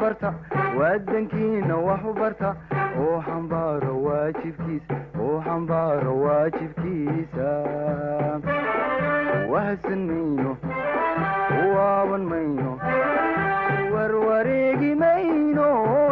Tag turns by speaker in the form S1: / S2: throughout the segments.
S1: barta wadankiina wax u barta oo xambaaro waajibkiisa oo xambaaro waajibkiisa wahsan mayno waaban mayno warwareegi mayno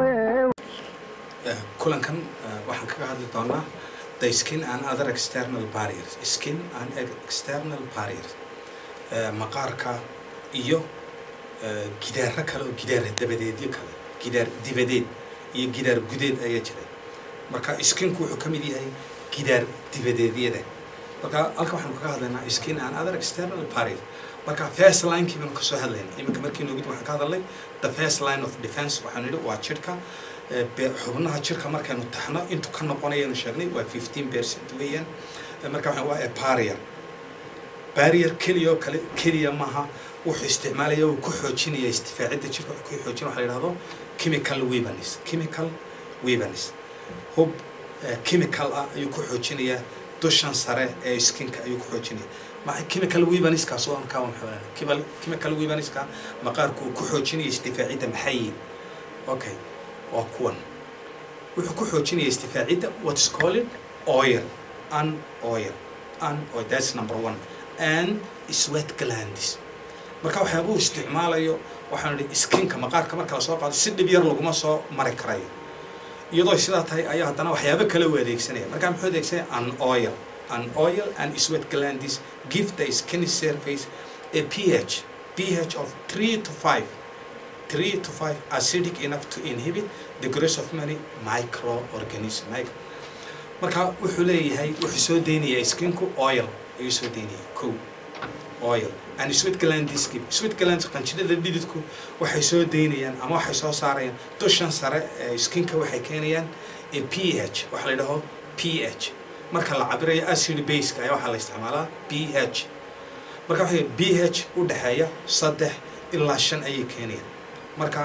S2: kulankan waxaan kaga hadli doonaa the skin and other external barriers skin and external barriers maqaarka iyo gidaaro kale oo gidaar dabadeedyo kale gidaar dibadeed iyo gidaar gudeed ayaa jira marka skinku wuxuu ka mid yahay gidaar dibadeedyada marka halka waxaanu kaga hadlaynaa skin and other external barriers marka first linekii baanu kasoo hadlayna iminka markii noogid waxaan ka hadalnay the first line of defense waxaanu yidhi waa jirhka xubnaha jirka markaynu taxno intuu ka noqonayaynu sheegnay waa fifteen percent weeyaan marka waxaan waa barrier barrier keliya oo kale keliya maaha wuxuu isticmaalaya uu ku xoojinaya istifaacidda jirka wuxuu ku xoojin waxa la yidhahdo chemical weapons chemical weapons hub chemical ah ayuu ku xoojinayaa dushan sare ee skinka ayuu ku xoojinaya maxay chemical weaponskaas oo aan kaa maxaa chemical weaponska maqaarku uu ku xoojinaya istifaacidda maxay yihiin okay waa kuwan wuxuu ku xoojinaya istifaacidda what's called oil an oil an oil that's number one and sweat glands marka waxyaaba uu isticmaalayo waxaan idhi skinka maqaarka marka la soo qaado si dhib yar laguma soo mari karayo iyadoo sidaa tahay ayaa haddana waxyaabo kale u adeegsanaya marka muxuu adeegsanaya an oil an oil and sweat glands give the skin surface a pH pH of three to five three to five acidic enough to inhibit the growth of many microorganisms micro marka wuxuu leeyahay wuxuu soo deynayaa skinku oil ayuu soo deynaya ko oil and sweat glands give sweat glands qanjidhada dhididku waxay soo deynayaan ama waxay soo saarayaan dushan sare ee skinka waxay keenayaan a pH waxa la yidhaho pH marka la cabirayo acid baseka ayaa waxaa la isticmaalaa pH marka waxay pH u dhexeeya saddex ilaa shan ayay keenayaan marka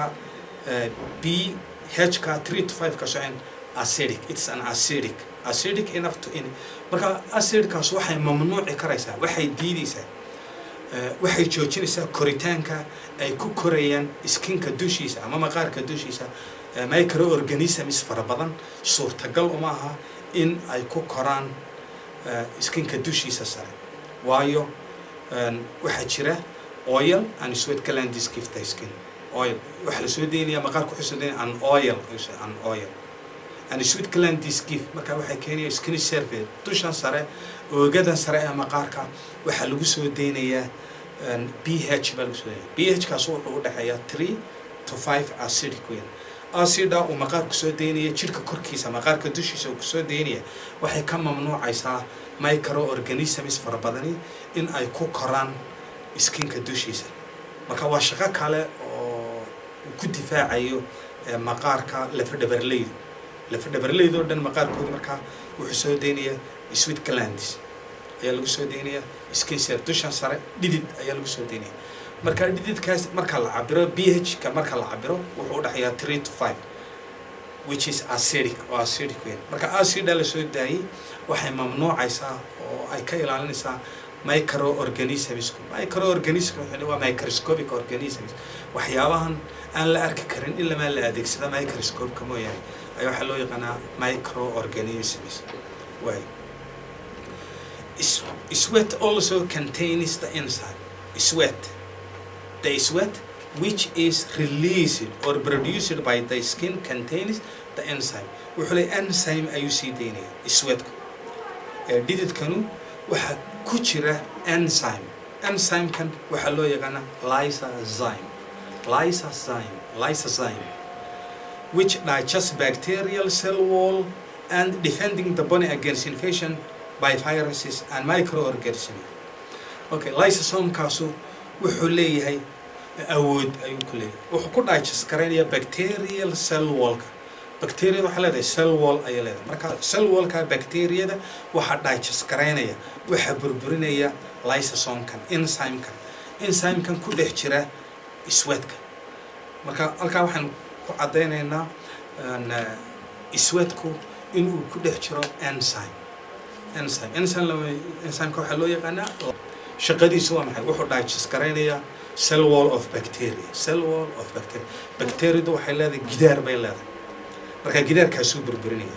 S2: pH ka three to five ka socon acidic it's an acidic acidic enough to in marka acidkaas waxay mamnuuci karaysaa waxay diidaysaa waxay joojinaysaa koritaanka ay ku korayaan skinka dushiisa ama maqaarka dushiisa microorganisms fara badan suurtagal uma aha in ay ku koraan skinka dushiisa sare waayo waxaa jira oil and sweat glands give the skin oil waxaa la soo deynaya maqaarka wuxuu soo deynaya an oil an oil and sweat glands give marka waxay keenaya skin surface dushan sare oogadan sare ee maqaarka waxaa lagu soo deynayaa pH baa lagu soo deynaya pH kaas wuxuu u dhexeeyaa three to five acidic weyn acida uu maqaarku soo deynaya jirka korkiisa maqaarka dushiisa uu kusoo deynaya waxay ka mamnuucaysaa microorganisms fara badani in ay ku koraan skinka dushiisa marka waa shaqo kale oo ku difaacayo maqaarka lafadhabarleydu lafadhabarleyda oo dhan maqaarkooda markaa wuxuu soo deynayaa sweet glands ayaa lagu soo deynayaa skin ser dushan sare dhidid ayaa lagu soo deynaya marka dhididkaas marka la cabiro ph ka marka la cabiro wuxuu udhexeeyaa three to five which is acidic oo acidic weyn marka acida la soo daayey waxay mamnuucaysaa oo ay ka ilaalinaysaa microorganismsku microorganism waa microscopic organisms waxyaabahan aan la arki karin ilamaa la adeegsada microscopeka mooyaane ayaa waxaa loo yaqaanaa microorganisms way sweat also contains the enzyme sweat the sweat which is released or produced by the skin contains the enzyme wuxuu leeyahay enzyme ayuu sii deynaya sweatku dhididkanu waxaa ku jira enzyme enzymekan waxaa loo yaqaanaa lysozyme lysozyme lysozyme which digests bacterial cell wall and defending the body against infection by viruses and microorganisms okay lysosomekaasu wuxuu leeyahay awood ayuu ku leeyahay wuxuu ku digest garaynaya bacterial cell wallka bacteriada waxaa leedahay cell wall ayay leedahay marka cell wallka bacteriada waxaa digest garaynaya waxaa burburinaya lysosomkan enzymekan enzymekan ku dhex jira sweatka marka halkaa waxaan ku caddaynaynaa sweatku inuu ku dhex jiro enzyme enzyme enzyme enzymeka waxaa loo yaqaanaa shaqadiisu waa maxay wuxuu digest garaynayaa cell wall of bacteria cell wall of bacteria bacteriadu waxay leedahay gidaar bay leedahay marka gidaarkaasuu burburinaya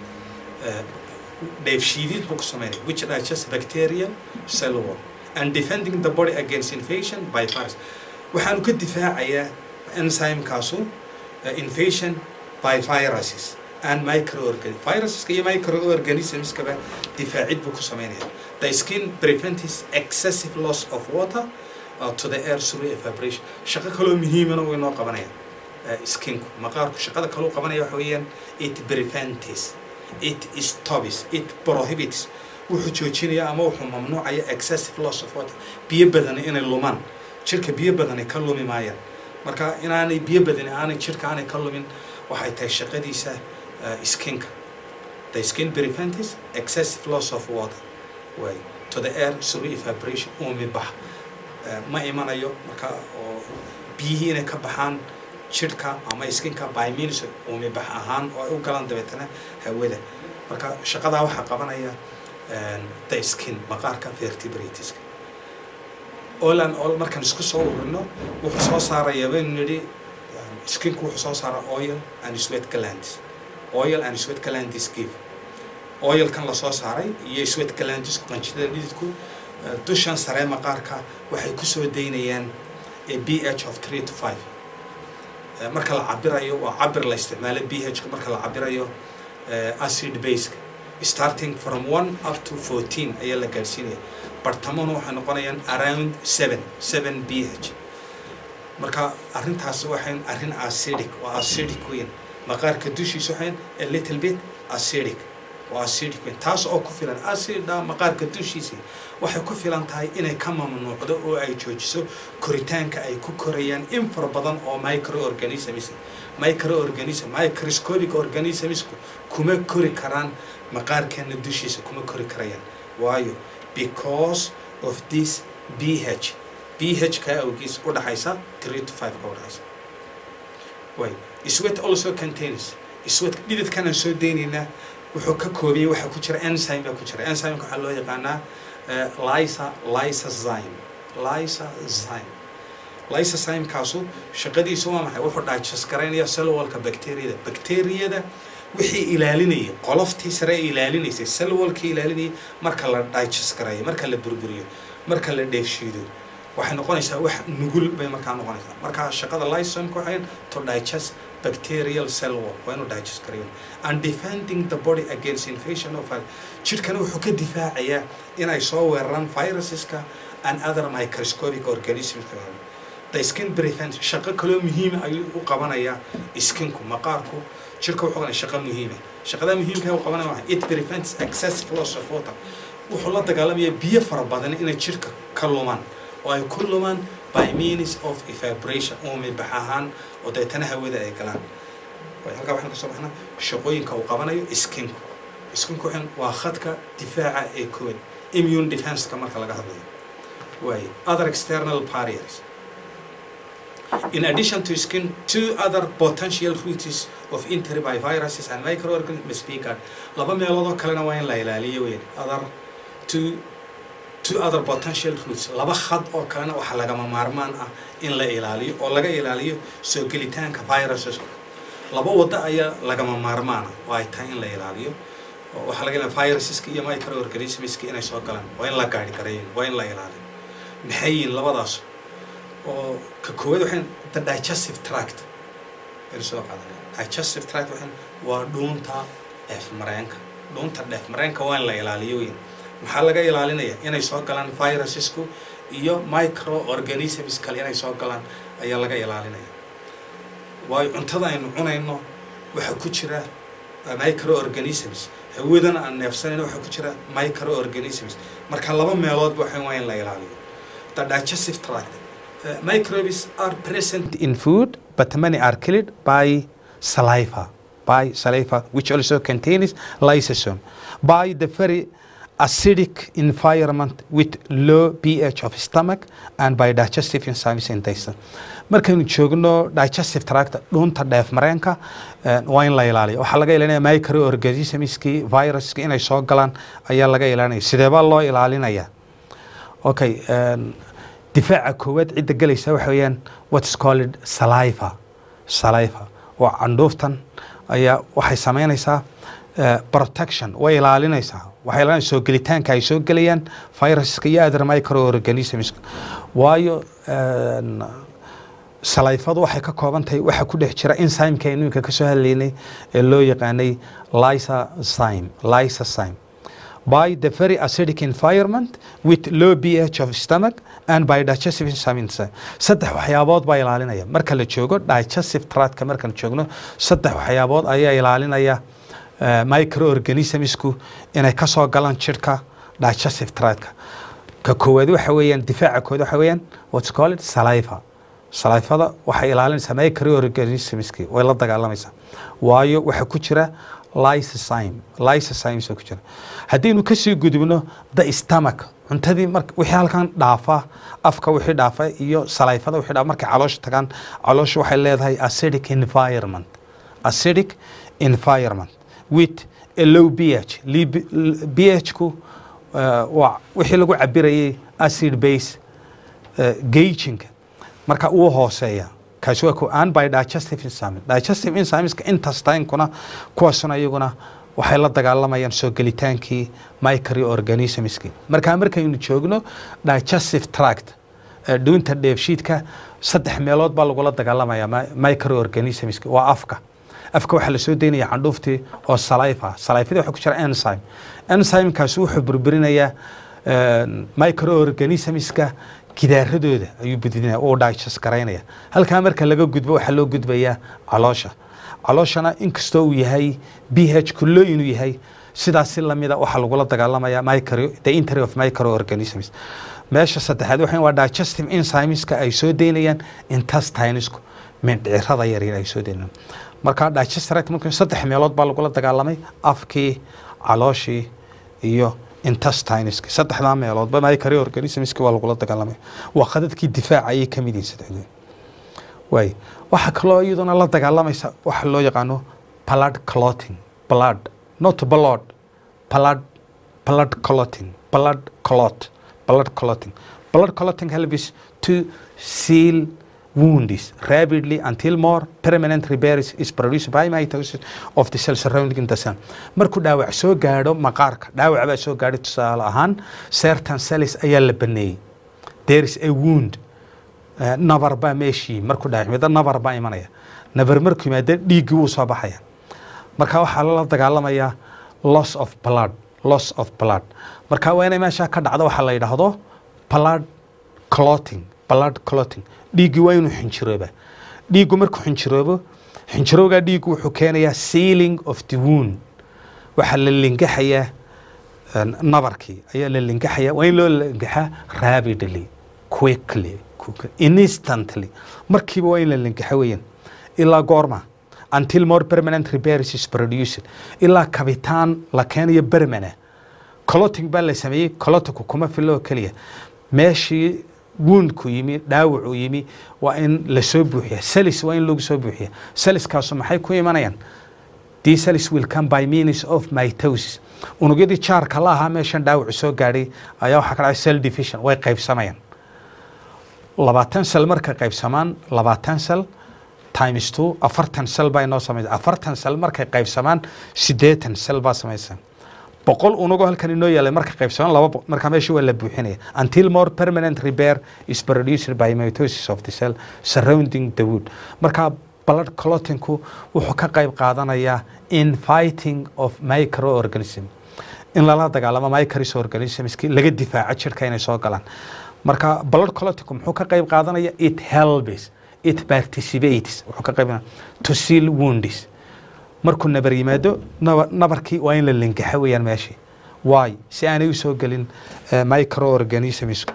S2: dheefshiidid buu ku sameynaya which digest bacterial cell wall and defending the body against infection by virus waxaanu ka difaacayaa enzymekaasu invasion by viruses and microorganisms viruseska iyo microorganismskaba difaacid buu ku sameynaya the skin prevents excessive loss of water uh, to the air through evaporation shaqo kaloo muhiimana way noo qabanaya skinku maqaarku shaqada kaloo qabanaya waxa weeyaan it prevents it stops it prohibits wuxuu joojinaya ama wuxuu mamnuucaya excessive loss of water biyo badani inay lumaan jirka biyo badani ka lumi maayaan marka inaanay biyo badani aanay jirka aanay ka lumin waxay tahay shaqadiisa skinka the skin prevents excessive loss of water way to the air through evaporation umi bax ma imanayo marka oo biyihii inay ka baxaan jirhka ama skinka by means umi bax ahaan oo ay u galaan dabeetana hawada marka shaqadaa waxaa qabanaya the skin maqaarka vertebratiska olan ol markaan isku soo urino wuxuu soo saaraya baynu nidhi skinku wuxuu soo saara oil and sweat glands oil and sweat glands give oilkan lasoo saaray iyo sweat glandisku qanjidada dhididku dushan saree maqaarka waxay kusoo daynayaan b h of three to five marka la cabirayo waa cabir la isticmaalo b h marka la cabirayo acid baseka starting from one up to fourteen ayaa la gaadhsiinaya bartamona waxay noqonayaan around seven seven b h marka arrintaas waxay arrin acidic waa acidic weyn maqaarka dushiisa waxay a little bit acidic waa acidic weyn taas oo ku filan acida maqaarka dushiisa waxay ku filan tahay inay ka mamnuucdo oo ay joojiso koritaanka ay ku korayaan in fara badan oo microorganisms microorganism microscopic organismsku kuma kori karaan maqaarkeena dushiisa kuma kori karayaan waayo because of this b h b h ka awgiis u dhaxaysa three to five ka u dhaxaysa way sweat also contains sweat dhididkanaan soo deynaynaa wuxuu ka koobiyey waxaa ku jira enzyme baa ku jira enzymeka waxaa loo yaqaanaa lysa lysozyme lysozyme lysozymekaasu shaqadiisu waa maxay wuxuu digest garaynaya cellwalka bacteriyada bacteriyada wixii ilaalinayay qoloftii sare ee ilaalinaysay cellwalkii ilaalinayay marka la digest garayo marka la burburiyo marka la dheefshiido waxay noqonaysaa wax nugul bay markaa noqonaysaa marka shaqada lysosomka waxay to digest bacterial cell wall waa inuu digest garayo and defending the body against infection of jirkana wuxuu ka difaacayaa inay soo weeraraan viruseska and other microscopic organisms the skin prevent shaqo kaloo muhiima ayuu u qabanayaa skinku maqaarku jirka wuxuu qabanaya shaqo muhiima shaqada muhiimka uu qabanaya waxa it prevents excessive loss of water wuxuu la dagaalamayaa biyo fara badan inay jirka ka lumaan oo ay ku lumaan by means of evaporation umi bax ahaan oo deetana hawada ay galaan halkaa waxaan kasoo baxnaa shaqooyinka uu qabanayo skinku skinku waxaan waa khadka difaaca ee koowaad immune defenseka marka laga hadlayo waaye other external barriers In addition to skin, two other potential routes of entry by viruses and microorganisms must be guarded. Laba meelood oo kalena waa in la ilaaliyo weyn. Other two two other potential routes. Laba khad oo kalena waxa lagama maarmaan ah in la ilaaliyo oo laga ilaaliyo soo gelitaanka viruses. Laba wada ayaa lagama maarmaan ah oo ay tahay in la ilaaliyo. Waxaa laga ilaalin viruseska iyo microorganismska inay soo galaan. Waa in la gaadhi karayn, waa in la ilaaliyo. Maxay yihiin labadaas? oo ka koowaad waxaan the digestive tract aynu soo qaadanay digestive tract waxaan waa dhuunta dheef mareenka dhuunta dheef mareenka waa in la ilaaliyo weyn maxaa laga ilaalinaya inay soo galaan virusesku iyo microorganisms kale inay soo galaan ayaa laga ilaalinaya waayo cuntada aynu cunayno waxaa ku jira microorganisms hawadana aan neefsanayno waxaa ku jira microorganisms marka laba meeloodba waxaan waa in la ilaaliyo the digestive tract Uh, microbes are present in food, but many are killed by saliva, by saliva, which also contains lysosome, by the very acidic environment with low pH of stomach and by digestive enzymes in intestine. markaynu joogno digestive tract dhuunta dheef mareenka waa in la ilaaliyo waxaa laga ilaalinaya microorganismskii viruska inay soo galaan ayaa laga ilaalinaya sidee baa loo ilaalinaya okay een, difaaca koowaad cidda gelaysa waxa weeyaan what's called saliva saliva waa candhuuftan ayaa waxay samaynaysaa eh, protection way ilaalinaysaa waxay ilaalinaysaa soo gelitaanka ay soo gelayaan viruska iyo other microorganisms waayo een, salayfadu waxay ka kooban tahay waxa ku dhex jira enzymeka aynu iminka ka soo hadlaynay ee loo yaqaanay lysozyme lysozyme by the very acidic environment with low pH of stomach and by digestive enzymes saddex waxyaabood baa ilaalinaya marka la joogo digestive tractka markaan joogno saddex waxyaabood ayaa ilaalinaya eh, microorganismsku inay ka soo galaan jidhka digestive tractka ka koowaad waxa weeyaan difaaca koowaad waxa weeyaan what's called saliva salifada waxay ilaalinaysaa microorganismski way la dagaalamaysaa waayo waxa ku jira lysozyme lysozymes baa ku jira haddaynu kasii gudubno the stomach cuntadii mar wixii halkan dhaafa afka wixii dhaafa iyo salifada wixii dhaafa markay caloosha tagaan caloosha waxay leedahay acidic environment acidic environment with a low pH Li- pH-ku uh, waa wixii lagu cabirayay acid base uh, gaginka marka uu hooseeya kaasi waa ku aan by digestive enzyme digestive enzymeska intestinekuna kuwaasuna iyaguna waxay la dagaalamayaan soo gelitaankii microorganismski marka markaynu joogno digestive tract ee dhuunta dheefshiidka saddex meelood baa lagula dagaalamaya microorganismski waa afka afka waxaa lasoo daynaya candhuuftii oo saliva salivada waxaa ku jira enzyme enzymekaasi wuxuu burburinayaa een, microorganismska gidaaradooda ayuu budinaya uu digest garaynaya halkaa marka laga gudbo waxaa loo gudbayaa caloosha calooshana inkastoo uu yahay ph kullo inuu yahay sidaas si lamida waxaa lagula dagaalamaya micro the entry of microorganisms meesha saddexaad waxa waa digestive enzymeska ay soo deynayaan intestinesku mindhicirada yaryar ay soo deynayaan marka digestive marka saddex meelood baa lagula dagaalamay afkii calooshii iyo intestineski saddexdaa meeloodba microorganismski waa lagula dagaalamay waa khadadkii difaaca ayay ka mid yihiin saddexdooda waay waxaa kaloo iyaduna la dagaalamaysa waxa loo yaqaano blood clotting blood not blood blood blood clotting blood clot blood clotting blood clotting helps to seal wounds rapidly until more permanent repairs is produced by mitosis of the cell surrounding the cell markuu dhaawac soo gaadho maqaarka dhaawac baa soo gaadhay tusaale ahaan certain cells ayaa la baneeyey there is a wound Eh, nabar baa meeshii markuu dhaawacmida nabar baa imanaya nabar markuu yimaada dhiiggii wuu soo baxaya marka waxaa lala dagaalamayaa loss of blood loss of blood marka waa inay meeshaa ka dhacdo waxaa la yidhaahdo blood clotting blood clotting dhiiggii waa inuu xinjirooba dhiiggu markuu xinjiroobo xinjirowgaa dhiiggu wuxuu keenayaa sealing of the wound waxaa la lingaxayaa eh, nabarkii ayaa la lingaxayaa waa in loo lingaxaa rapidly quickly quickly, instantly markiiba waa in la lingaxa weeyaan ilaa goorma until more permanent repairs is produced ilaa kabitaan la keenayo bermana clotting baa la sameeyey clotinku kuma filo oo keliya meeshii woundku yimi dhaawacuu yimi waa in lasoo buuxiya salis waa in lagu soo buuxiya saliskaasu maxay ku imanayaan these cells will come by means of mitosis unugyadii jaarka la ahaa meeshan dhaawacu soo gaadhay ayaa waxaa ka dhacay cell division way qaybsamayaan labaatan sel markay qaybsamaan labaatan sel times two afartan sel baa inoo samaysa afartan sel markay qaybsamaan siddeetan sel baa samaysa boqol unugoo halkan inoo yaalay markay qaybsamaan laba boqol markaa meesha waa la buuxinaya until more permanent repair is produced by mitosis of the cell surrounding the wood markaa blood clottingku wuxuu ka qayb qaadanayaa in fighting of microorganism in lala dagaalamo microorganismski laga difaaco jirka inay soo galaan marka blood clottingku muxuu ka qayb qaadanaya it helps it participates wuxuu ka qayb to seal wounds markuu nabar yimaado naba- nabarkii waa in la lingaxo weeyaan meeshii waay si aanay u soo gelin eh, microorganismsku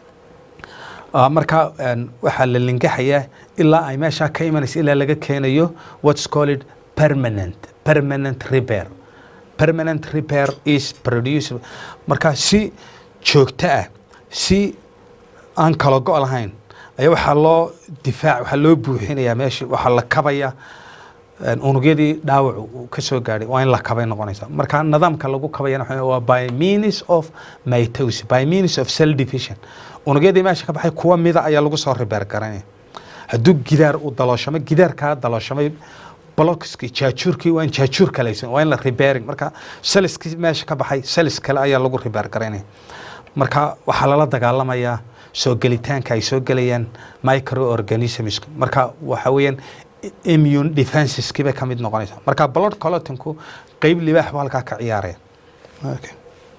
S2: Ah, marka een, waxaa la lingaxayaa ilaa ay meeshaa ka imanaysa ilaa laga keenayo what's called permanent permanent repair permanent repair is produced marka si joogto ah si aan kala go' lahayn ayaa waxaa loo difaac waxaa loo buuxinayaa meeshii waxaa la kabaya een, unugyadii dhaawacu uu ka soo gaadhay waa in la kabay noqonaysa marka nidaamka lagu kabayana waxa weeye waa by means of mitosis by means of cell division unugyadii meesha ka baxay kuwa mida ayaa lagu soo ribeer garanaya hadduu gidaar uu dalooshamay gidaarkaa dalooshamay blokski jaajuurkii waa in jaajuur kalaysan waa in la repairing marka saliskii meesha ka baxay salis kale ayaa lagu repair garaynaya marka waxaa lala dagaalamayaa soo gelitaanka ay soo gelayaan microorganisms marka waxa weeyaan immune defenseski bay ka mid noqonaysaa marka blood clotinku qeyb libaax buu halkaa ka ciyaaraya okay.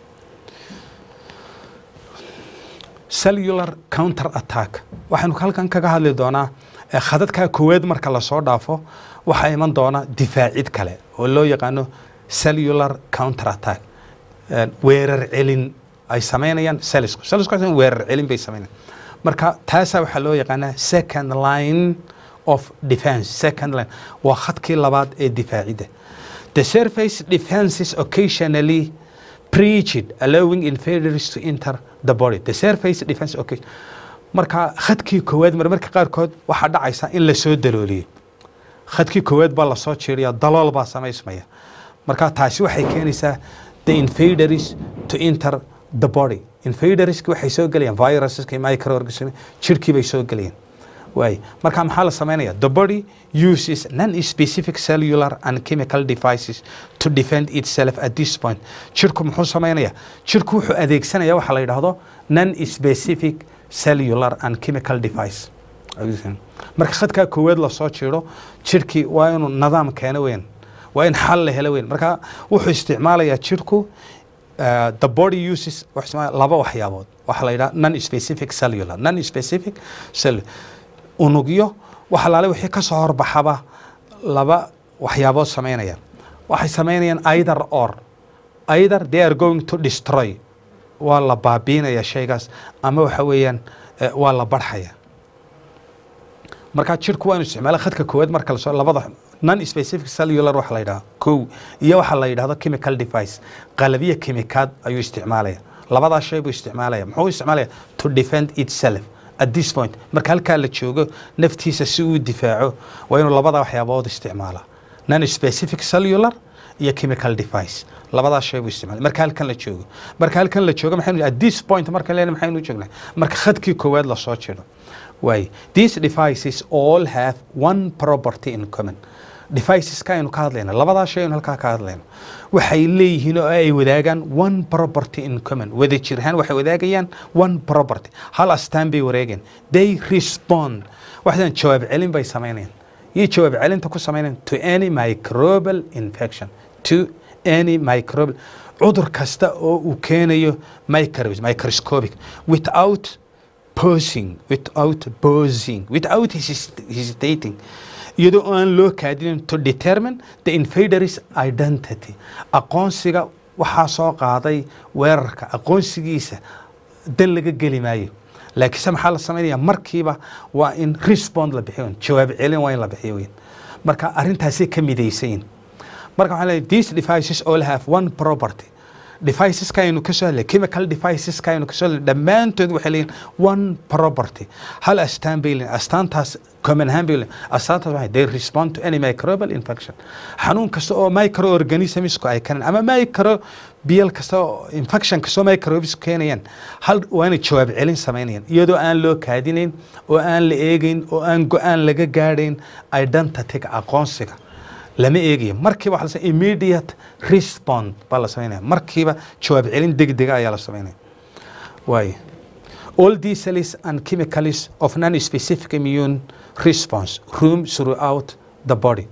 S2: cellular counter attack waxaynu halkan kaga hadli doonaa eh, khadadka koowaad marka lasoo dhaafo waxaa iman doona difaacid kale oo loo yaqaano cellular counter attack Eh, weerar celin ay samaynayaan cellisku cellisku waxay weerar celin bay samaynayaan marka taasaa waxaa loo yaqaanaa second line of defense second line waa khadkii labaad ee difaacidda the surface defenses occasionally preached allowing invaders to enter the body the surface defense occasion marka khadkii koowaad marmarka qaarkood waxaa dhacaysa in la soo dalooliyo khadkii koowaad baa lasoo jeeriya dalool baa samaysmaya marka taasi waxay keenaysaa the invaders to enter the body invaderski waxay soo gelayaan viruseska microorganism jirkii bay soo gelayaan waay marka maxaa la samaynaya the body uses non-specific cellular and chemical devices to defend itself at this point jirku muxuu samaynaya jirku wuxuu adeegsanaya waxa la yidhaahdo non-specific cellular and chemical device marka khadkaa koowaad lasoo jiro jirkii waa inuu nidaam keeno weyn waa in xal la helo weyn marka wuxuu isticmaalayaa jirku uh, the body uses wuxuu isticmaalaya laba waxyaabood waxaa la yidhaha non specific cellular non specific cellular unugyo waxa laale wixii ka soo horbaxaba laba waxyaabood samaynaya waxay samaynayaan either or either they are going to destroy waa la baabiinaya shaygaas ama waxa weeyaan eh, waa la barxaya marka jirku waa inu isticmaala khadka koowaad marka lasoo labada non specific cellular waxa la yidhaha kow iyo waxa la yidhahdo chemical device qalabyo kimikaad ayuu isticmaalaya labadaa shay buu isticmaalaya muxuu isticmaalaya to defend itself at this point marka halkaa la joogo naftiisa si uu difaaco waa inuu labada waxyaabood isticmaala non specific cellular iyo chemical device labadaa shay buu isticmaalay marka halkan la joogo marka halkan la joogo maxaynu at this point marka leena maxaynu joognaa marka khadkii koowaad lasoo jiro waay these devices all have one property in common deviceska aynu ka hadlayna labadaa shay aynu halkaa ka hadlayno waxay leeyihiin oo ay wadaagaan one property in common wada jirhaan waxay wadaagayaan one property hal astaan bay wareegeen they respond waxdan jawaab celin bay samaynayaan iyo jawaab celinta ku samaynayaan to any microbial infection to any microbial cudur kasta oo uu keenayo microbes microscopic without posing without posing without hesis- hesitating iyadoo aan loo kaadinin to determine the invaders identity aqoonsiga waxaa soo qaaday weerarka aqoonsigiisa dan laga geli maayo laakiinse maxaa la samaynaya markiiba waa in respond la bixiyo jawaab celin waa in la bixiyo weyn marka arrintaasay ka midaysayin marka waxaan leeyahay these devices all have one property deviceska aynu ka soo hadlay chemical deviceska aynu ka soo hadlay dhammaantood waxay leeyihin one property hal astaan bay leeyihin astaantaas common ahaan bay leeyihin astaantaas waxay they respond to any microbial infection xanuun kasta oo microorganismsku ay keenaan ama microbial kasta oo infection kasta oo microbes keenayaan hal waa inay jawaab celin samaynayaan iyadoo aan loo kaadinayn oo aan la eegayn oo aan go-aan laga gaadhayn identityga aqoonsiga lama eegayo markiiba waxa la sameeya immediate respond baa la sameynaya markiiba jawaab celin degdega ayaa la sameynaya waayo all these cells and chemicals of non-specific immune response room throughout the body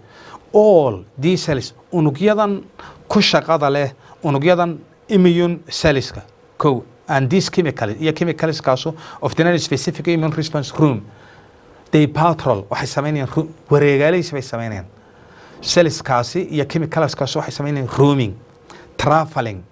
S2: all these cells unugyadan ku shaqada leh unugyadan immune cellska kow and these chemicals iyo chemicalskaasu of the non-specific immune response room they patrol waxay sameynayaan ru- wareegaalaysi bay sameynayaan selliskaasi iyo chemicalskaasi waxay sameynayaan rooming traveling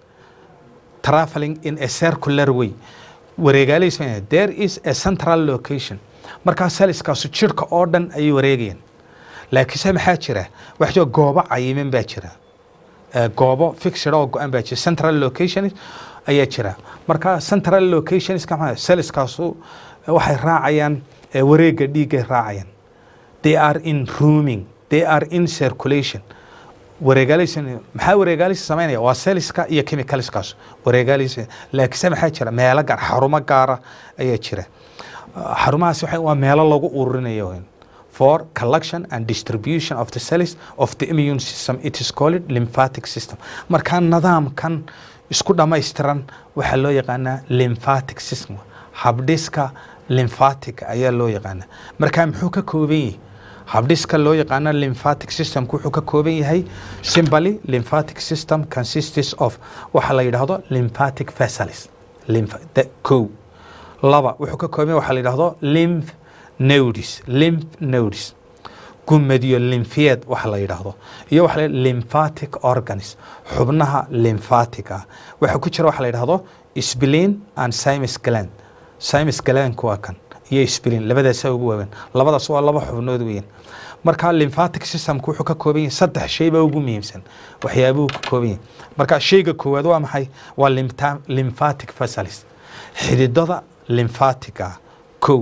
S2: traveling in a circular way wareegaalay sameynayaan there is a central location markaa selliskaasu jirka oo dhan ayay wareegayaan laakiinse maxaa jira waxa jira goobo cayiman baa jira Eh, goobo fixed oo go-an baa jira central locations ayaa jira marka central locations selliskaasu waxay raacayaan eh, wareega dhiiggay raacayaan they are in rooming they are in circulation wareegaaleysan maxaa wareegaaleysa samaynaya waa selliska iyo chemicalskaas wareegaaleysa laakiinse maxaa jira meelo gaar xarumo gaara ayaa jira xarumahaas waxa waa meelo lagu ururinayo weyn for collection and distribution of the cells of the immune system it is called lymphatic system markaa nidaamkan isku dhammaystiran waxaa loo yaqaanaa lymphatic system habdhiska lymphatic ayaa loo yaqaanaa markaa muxuu ka kooban yahay habdhiska loo yaqaano lymphatic systemku wuxuu ka kooban yahay simply lymphatic system consists of waxa la yidhaahdo lymphatic vessels lymph kow laba wuxuu ka kooban yahay waxa la yidhaahdo lymph nodes lymph nodes gumadiyo lymphiyeed waxa la yidhaahdo iyo waxa la lymphatic organs xubnaha lymphatic ah waxa ku jira waxa la yidhaahdo spleen and thymus gland thymus glandku waa kan iyo spleen labadaasa ugu waaweyn labadaas waa laba xubnood weyn marka lymphatic systemku wuxuu ka kooban yahay saddex shay baa ugu muhiimsan waxyaabuhu ka kooban yahay marka shayga koowaad waa maxay waa lymphatic vessels xididada lymphatic ah kow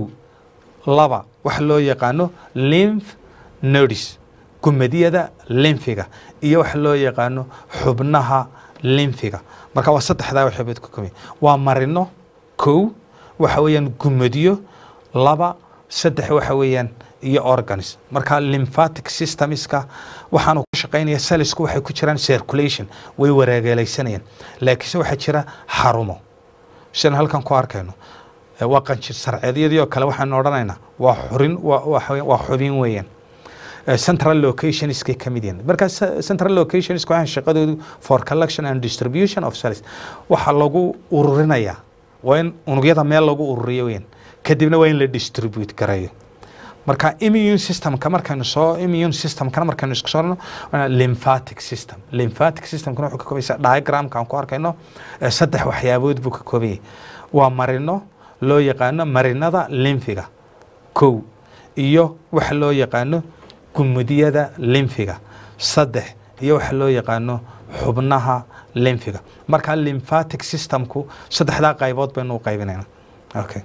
S2: laba waxa loo yaqaano lymph nodes gumadiyada limfiga iyo waxa loo yaqaano xubnaha limfiga marka waa saddexdaa waxyaabood ka kooban yahay waa marino kow waxa weeyaan gumadiyo laba saddex waxa weeyaan iyo organs marka lymphatic systemska waxaanu ku shaqaynaya salisku waxay ku jiraan circulation way wareegeelaysanayaan laakiinse waxaa jira xarumo sidan halkan ku arkayno waa qanjir sarceedyadii oo kale waxaanu odhanaynaa waa xurin waa xubin weeyaan central locationskay ka mid yihiin marka central locationska waxaan shaqadoodu for collection and distribution of cells waxaa lagu ururinayaa waa in unugyada meel lagu ururiyo weyn kadibna waa in la distribute gareeyo marka immune systemka markaynu soo immune systemkana markaynu isku soorno lymphatic system lymphatic systemkana wuxuu ka koobaysa diagramka aan ku arkayno saddex waxyaabood buu ka kooban yahay waa marino loo yaqaano marinada limfiga kow iyo waxa loo yaqaano gumudiyada limfiga saddex iyo waxa loo yaqaano xubnaha limfiga marka lymphatic systemku saddexdaa qaybood baynu u qaybinayna okay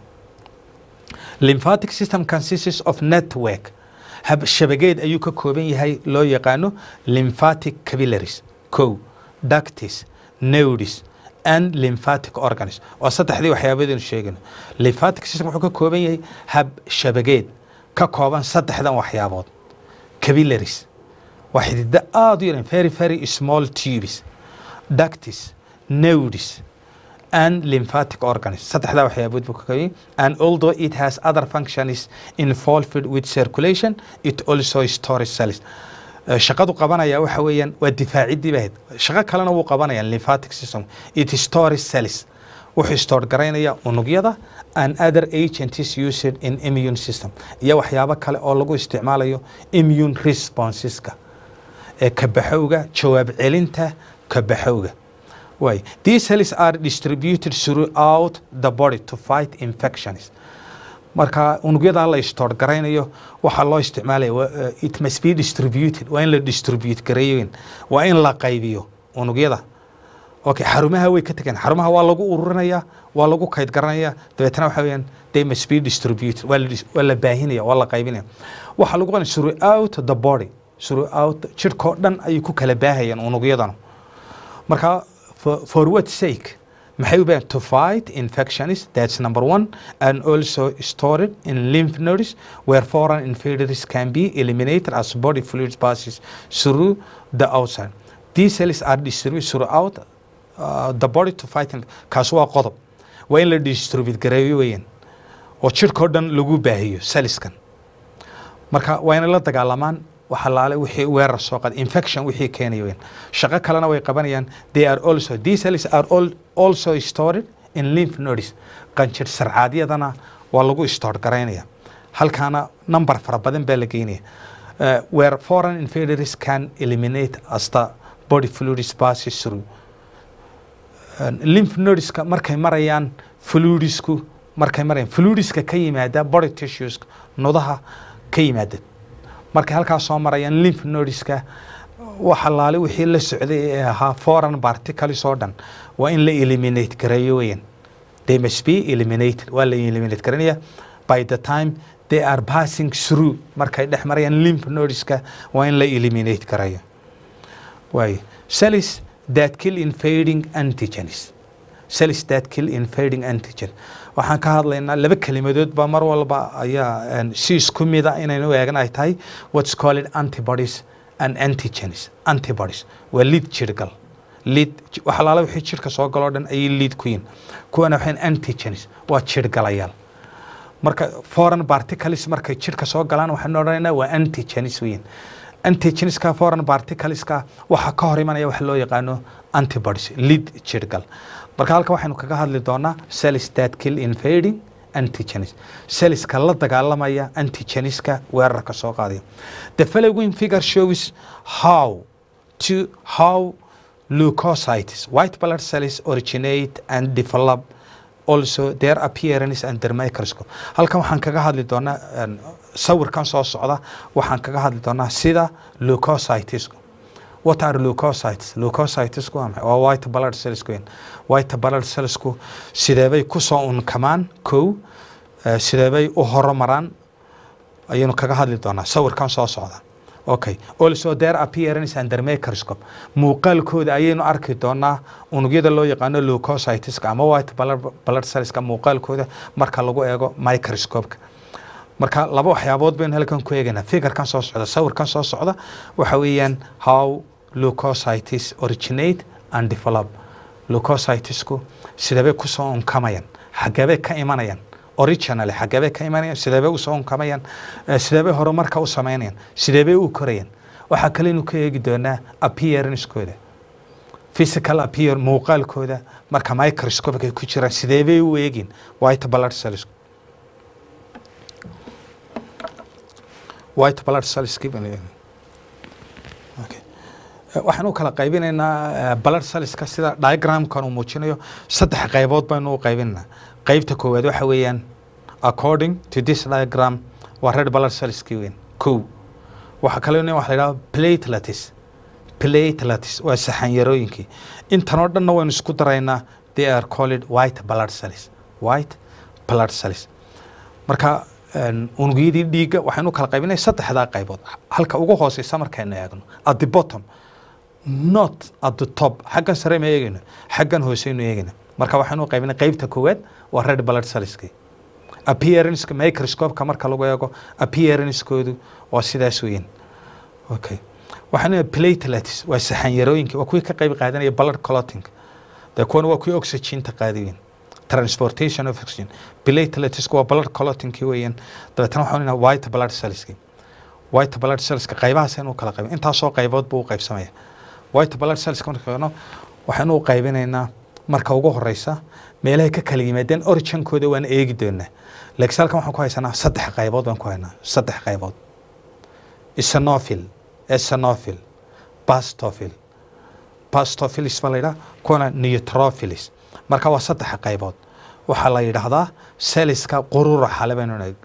S2: lymphatic system consists of network shabageed ayuu ka kooban yahay loo yaqaano lymphatic capillaries kow ductis nodes and lymphatic organs waa saddexdii waxyaabadeenu sheegayno lymphatic system wuxuu ka kooban yahay hab shabageed ka kooban saddexdan waxyaabood capillaries waa xidida aada u yaran very very small tubes ductis nodes and lymphatic organs saddexdaa waxyaabood buu ka kooban yahay and although it has other functions involved with circulation it also stores cells shaqadu qabanaya waxa weeyaan waa difaacidii bahayd shaqo kalena wuu qabanaya lymphatic system it stores cells wuxuu store garaynaya unugyada and other agents used in immune system iyo waxyaabo kale oo lagu isticmaalayo immune responseska ee kabaxowga jawaab celinta kabaxowga way these cells are distributed throughout the body to fight infections marka unugyada la store garaynayo waxaa loo isticmaalaya it must be distributed waa in la distribute gareeyo waa in la qaybiyo unugyada okay xarumaha way ka tegeen xarumaha waa lagu ururinaya waa lagu kayd garanaya dabeetana waxa weeyaan they must be distributed waa la waa la baahinaya waa la qaybinaya waxaa lagu qanay throughout the body throughout jirkoo dhan ayay ku kala baahayaan unugyadan marka for, for what sake maxay u baahan to fight infections that's number one and also stored in lymph nodes where foreign invaders can be eliminated as body fluid passes through the outside these cells are distributed throughout uh, the body to fight kaas waa qodob waa in la distribute gareeyo weeyaan oo jirkoo dhan lagu baahiyo saliskan marka waa inay la dagaalamaan waxa laale wixii weerar soo qaad infection wixii keenaya weyn shaqo kalena way qabanayaan they are also these cells are all, also stored in lymph nodes qanjir sarcaadyadana waa lagu store garaynaya halkaana number fara badan baa la geynaya uh, where foreign invaders can eliminate as the body fluids passes through uh, lymph nodeska markay marayaan fluidisku markay marayaan fluidiska ka yimaada body tissues nodaha ka yimaada markay halkaas soo marayaan lymph nodeska waxa laale wixii la socday ee ahaa foreign particles oo dhan waa in la eliminate gareeyo weeyaan they must be eliminated waa la eliminate garanaya by the time they are passing through markay dhex marayaan lymph nodeska waa in la eliminate garayo waayo cells that kill invading antigens cells that kill invading antigen waxaan ka hadlaynaa laba kelimadood ba mar walba ayaa si isku mida inaynu eegan ay tahay what's called antibodies and antigens antibodies waa lead jirgal lead waxalaala wixii jirka soo galoo dhan ayay lead ku yihin kuwana waxayn antigens waa jirgalayaal marka foreign particles markay jirka soo galaan waxaan odhanaynaa waa antigens weyin antigenska foreign particleska waxaa ka hor imanaya waxa loo yaqaano antibodies lead jirgal marka halka waxaynu kaga hadli doonaa cells that kill invading antigens cellska la dagaalamaya antigeniska weerarka soo qaadaya the following figure shows how to how leukocytes white blood cells originate and develop also their appearance and their microscope halkan waxaan kaga hadli doonaa sawirkan soo socda waxaan kaga hadli doonaa sida leukocytesku what are leukocytes leukocytesku waa maxay waa white blood cells weyn white blood cellsku sideebay kusoo unkamaan kow sideebay u horomaraan ayaynu kaga hadli doonaa sawirkan soo socda okay also their appearance and their microscope muuqaalkooda ayaynu arki doonaa unugyada loo yaqaano leukocyteska ama white blood cellska muuqaalkooda marka lagu eego microscopeka marka laba waxyaabood baynu halkan ku eegaynaa figurkan soo socda sawirkan soo socda waxa weeyaan how leukocytes originate and develop leukocytesku sideebay kusoo unkamayaan xageebay ka imanayaan originally xageebay ka imanayaan sideebay usoo unkamayaan sideebay horumarka u samaynayaan sideebay u korayaan waxaa kaleynu ka eegi doonaa appearancekooda physical appear muuqaalkooda marka microscopic ay ku jiraan sideebay u eegin white blood cells white blood cells okay waxaan u kala qaybinaynaa blood cellska sida diagramkan uu muujinayo saddex qaybood baynu u qaybinaynaa qaybta koowaad waxa weeyaan according to this diagram waa red blood cellskii weyn kow waxaa kaloo nin waxa la yidhaha platelets platelets waa saxanyarooyinkii intan oo dhanna waynu isku daraynaa they are called white blood cells white blood cells marka unugyadii dhiigga waxaynu u kala qaybinay saddexdaa qaybood halka ugu hooseysa markaynu eegno at the bottom not at the top xaggan sare ma eegayno xaggan hooseynu eegayna marka waxaynu u qaybinay qaybta koowaad waa red blood cellskii appearanceka microscopeka marka lagu eego appearancekoodu waa sidaas weyn okay waxaan platelets waa saxanyarooyinkii waa kuwii ka qayb qaadanaya blood clotting dee kuwana waa kuwii oxygenta qaadiweyn transportation of oxygen plateletsku waa blood clottingkii weeyaan dabeetana waxaan inaa white blood cellskii white blood cellska qaybahaas aynu kala qaybin intaasoo qaybood buu u qaybsamaya white blood cellska markano waxaynu u qaybinaynaa marka ugu horeysa meelahay ka kala yimaadeen originkooda waan eegi doonaa laakiin halkan waxaan ku haysanaa saddex qaybood baan ku haynaa saddex qaybood isanophil esanophil bastophil bastophilis baa la yidhaha kuwana neutrophilis marka waa saddex qaybood waxaa la yidhaahdaa celliska qururaxa le baynu nahay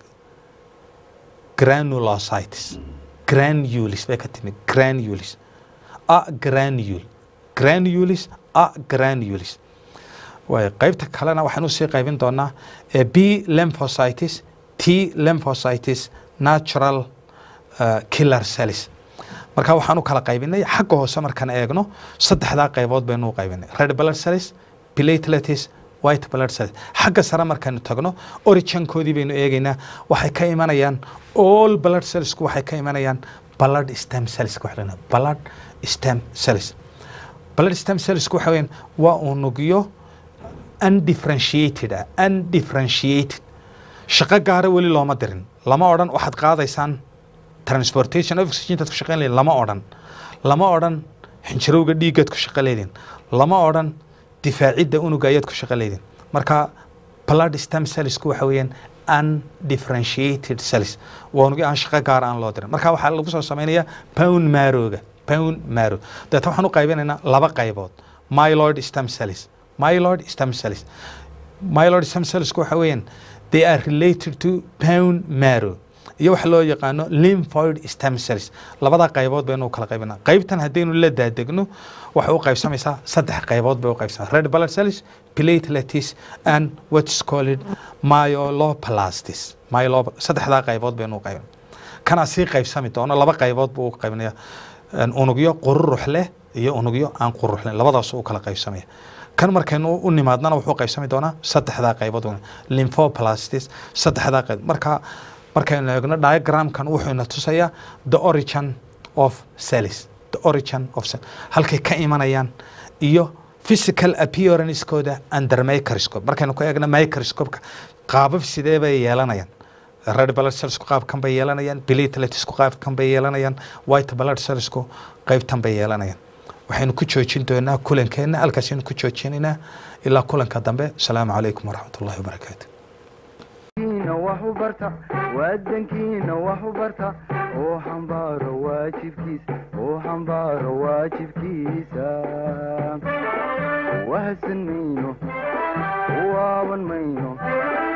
S2: granulocytes granulis bay ka timid granulis a granule granulis a granulis waay qaybta kalena waxaan usii qaybin doonaa b lymphocytes t lymphocytes natural uh, killer cells marka waxaan u kala qaybinay xagga hoose markaan eegno saddexdaa qaybood baynu u qaybinay red blood cells platelets white blood cells xagga sare markaanu tagno originkoodii baynu eegaynaa waxay ka imanayaan all blood cellsku waxay ka imanayaan blood stem cells waxa la blood stem cells blood stem cellsku waxa weeyaan waa unugyo undifferentiated ah undifferentiated shaqo gaara weli looma dirin lama odhan waxaad qaadaysaan transportation of oxygen ku shaqeyn leedin lama odhan lama odhan xinjirowga dhiiggaad ku shaqo leedin lama odhan difaacidda unuga ayaad ku shaqo leedin marka blood stem cellsku waxa weeyaan undifferentiated cells waa unugi aan shaqo gaar aan loo dirin marka waxaa lagu soo samaynayaa pound maroga pound maro deeta waxaan u qaybinaynaa laba qaybood myloid stem cells myloid stem cells myloid stem cellsku waxa weeyaan they are related to pound marrow
S3: iyo waxa loo yaqaano lymphoid stem cells labada qaybood baynu u kala qaybinaa qaybtan haddaynu la daadegno waxay u qaybsamaysaa saddex qaybood bay u qaybsamaysaa red blood cells platelets and what's called myeloplastis myelo saddexdaa qaybood baynu u qaybinaa kana sii qaybsami doono laba qaybood buu u qaybinaya unugyo qururux leh iyo unugyo aan qururux leh labadaas u kala qaybsamaya kan markaynu u nimaadnana wuxuu qaybsami doonaa saddexdaa qaybood lymphoplastis saddexdaa qayb marka markaynu eegno diagramkan wuxuu ina tusayaa the origin of cells the origin of cell halkay ka imanayaan iyo physical appearancekooda under microscope markaynu ku eegno microscopeka qaabab sidee bay yeelanayaan red blood cellsku qaabkan bay yeelanayaan plateletsku qaabkan bay yeelanayaan white blood cellsku qaybtan bay yeelanayaan waxaynu ku joojin doonaa kulankeenna halkaasaynu ku joojinaynaa ilaa kulanka dambe asalaamu calaykum waraxmat ullahi wabarakaatu
S1: kiina wax u barta wadankiina wax u barta oo xambaaro waajibkiisa oo xambaaro waajibkiisa wahsan mayno waaban mayno